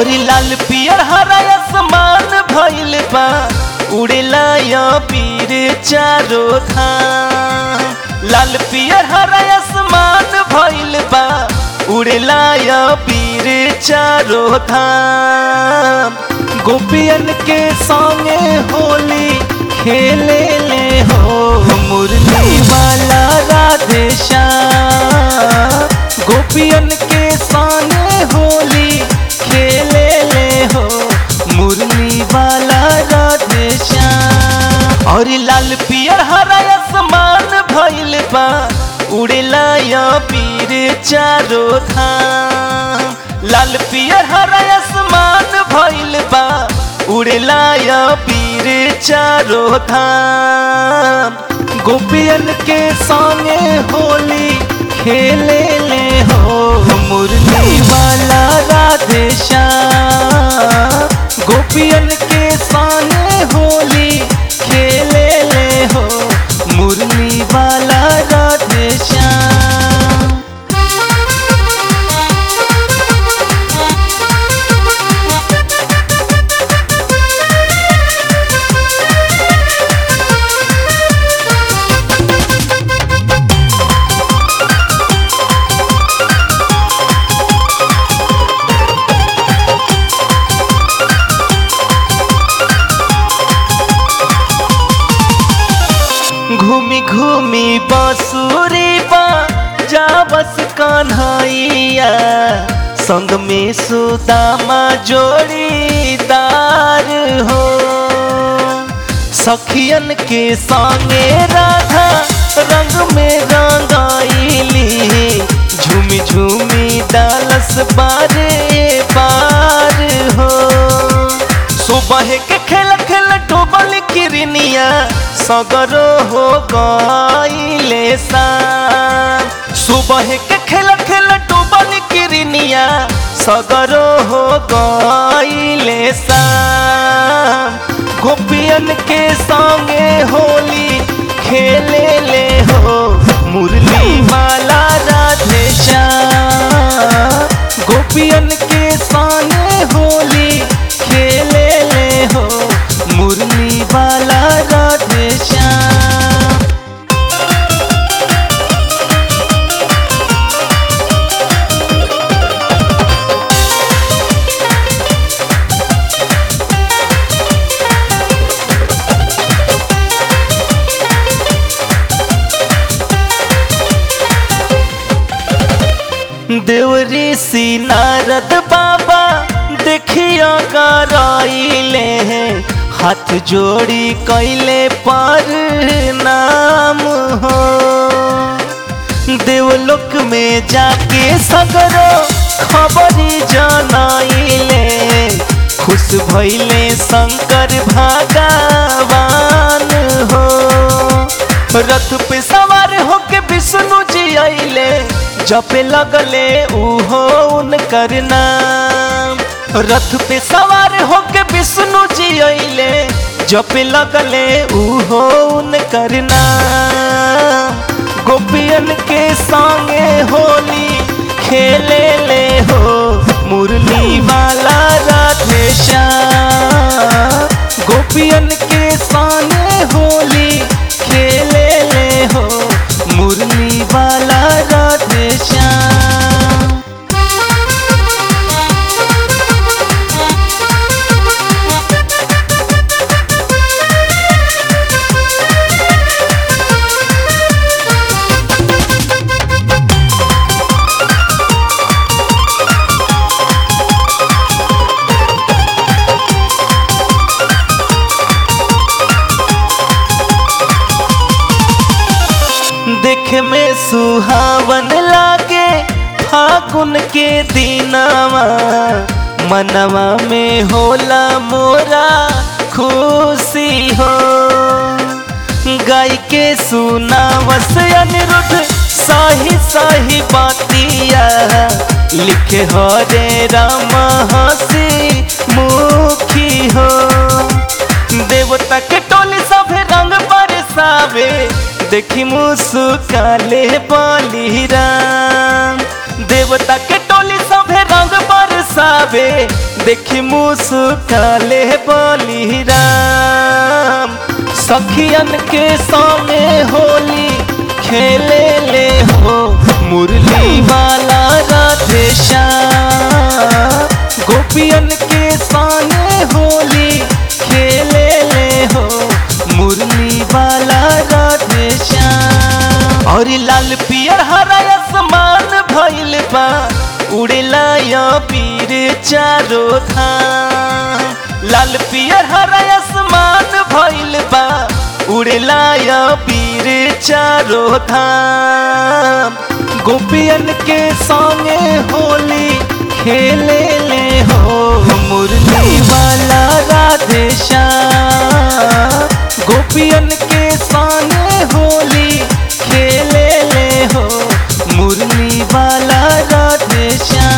और लाल पियर हरा आसमान भइल बा उड़ेला या पीर चारो धाम लाल पियर हरा आसमान भइल बा उड़ेला या पीर चारो धाम गोपियन के संगे होली खेले ले हो मुरली वाला राधे श्याम गोपियन के संगे होली खेले ले हो मुरली वाला राधे श्याम और लाल पियर हरा आसमान भइल बा उड़ेला या पीर चारो धाम लाल पियर हरा आसमान भइल बा उड़ेला या पीर चारो धाम गोपियन के संगे होली खेले ले हो मुरली वाला राधे श्याम गोपियन के संगे होली खेले ले हो मुरली वाला राधे श्याम घूमी घूमी बांसुरी बा जा बस कान्हैया संग में सुदामा जोड़ीदार हो सखियन के संगे राधा रंग में रंगाइली झूमी झूमी डालस बारे बार हो सुबह के खेल खेल डूबल किरनिया सगरो हो गईले शाम सुबह के खेल खेल डूबल किरनिया सगरो हो गईले शाम गोपियन के संगे होली खेले ले हो मुरली माला राधे श्याम गोपियन के संगे होली खेले ले हो मुरली वाला राधे श्याम देवरी सी नारद बाबा देखिया कराइले हाथ जोड़ी कैले पर नाम हो देवलोक में जाके सगरो खबरी जनाइले खुश भइले शंकर भगवान हो रथ पे सवार होके विष्णु जी आइले जपे लगले उहो उनकर नाम रथ पे सवार होके विष्णु जी आइले जपे लगले उहो उनकर नाम गोपियन के संगे होली खेले ले हो मुरली वाला राधे श्याम गोपियन के संगे होली खेले ले हो मुरली वाला राधे श्याम देखे में सुहावन लागे फागुन के दिनवा मनवा में होला मोरा खुशी हो गाय के सुनावस अनिरुद्ध सही सही बातिया लिखे हरे राम हसी मुखी हो देवता के टोली सभे रंग बरसावे देखी मुस्काले बलिराम देवता के टोली सभे रंग बरसावे देखी मुस्काले बली राम सखियन के सामने होली खेले ले हो मुरली वाला राधे श्याम गोपियन के सामने होली खेले ले हो मुरली वाला राधे श्याम और लाल पियर हरा आसमान भइल बा उड़ेला या पीर चारो धाम लाल पियर हरा आसमान भइल बा उड़ेला या पीर चारो धाम गोपियन के संगे होली खेले ले हो मुरली वाला राधे श्याम गोपियन के संगे होली खेले ले हो मुरली वाला राधे श्याम